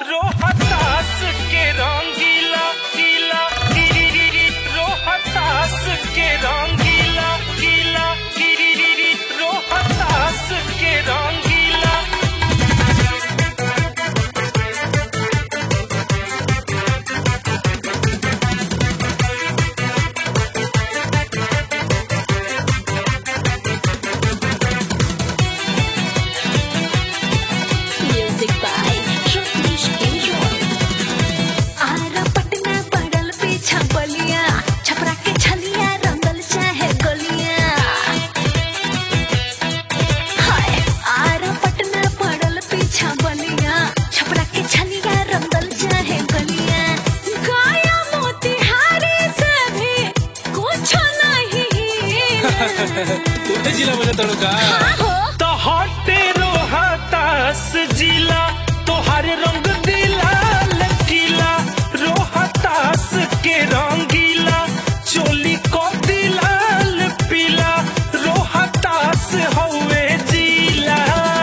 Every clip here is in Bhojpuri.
रोहतास के रंगीला गीला गिरिगिरी रोहतास के रंगीला गीला गिरिगिरी रोहतास के रंगीला Music by Rajneesh Enjoy. Ara Patna पड़ल पीछा बलिया छपरा के छलिया रंगल चाहे गलिया हाय आरा पटना पड़ल पीछा बलिया छपरा के छलिया रंगल चाहे गलिया गाया मोतिहारी से भी कुछ नहीं तुझे जिला बजा तड़का हो तो हटे रोहतास जिला तोहर रंग दिला लकीला रोहतास के रंगीला चोली को दिलाल पीला रोहतास हवे जिला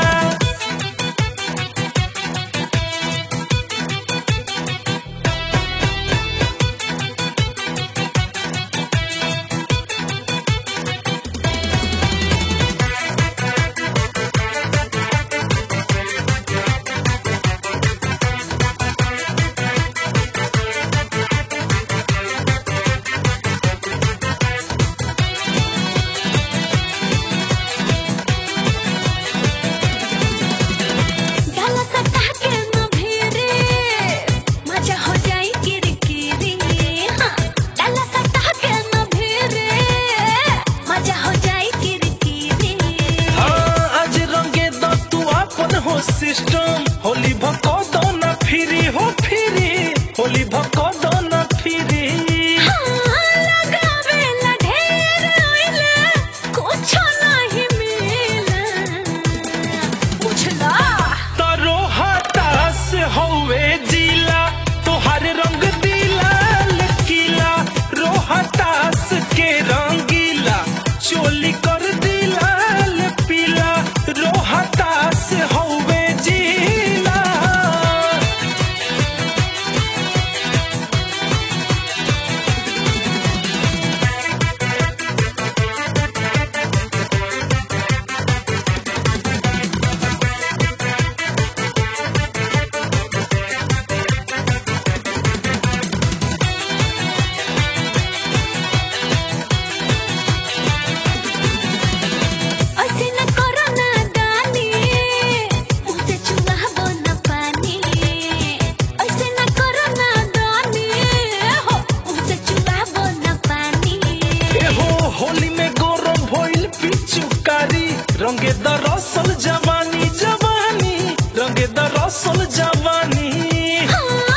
डाला सटा के न भिरे मजा हो जाई किरकिरी हाँ डाला सटा के न भिरे मजा हो जाई किरकिरी हाँ, आज रंगे द तू अपन हो सिस्टम होली भको दो ना फिरी हो फिरी होली भको दो ना फिरी हाँ लगावे ला ढेर ओइले कुछ नहीं मिला बुझला तरो हतास हवे जिला तोहर रंग दिला लकीला रोहतास के रंगीला चोली कर दिला पीला रोहतास हवे जिला ऐसे न करो ना दानी मुझसे चुआ हो न पानी ऐसे न करो ना दानी हो मुझसे चुआ हो न पानी एहो होली में गौरव भइल पिचुकारी रंगे द रसल जवानी जवानी रंगे द रसल जवानी हाँ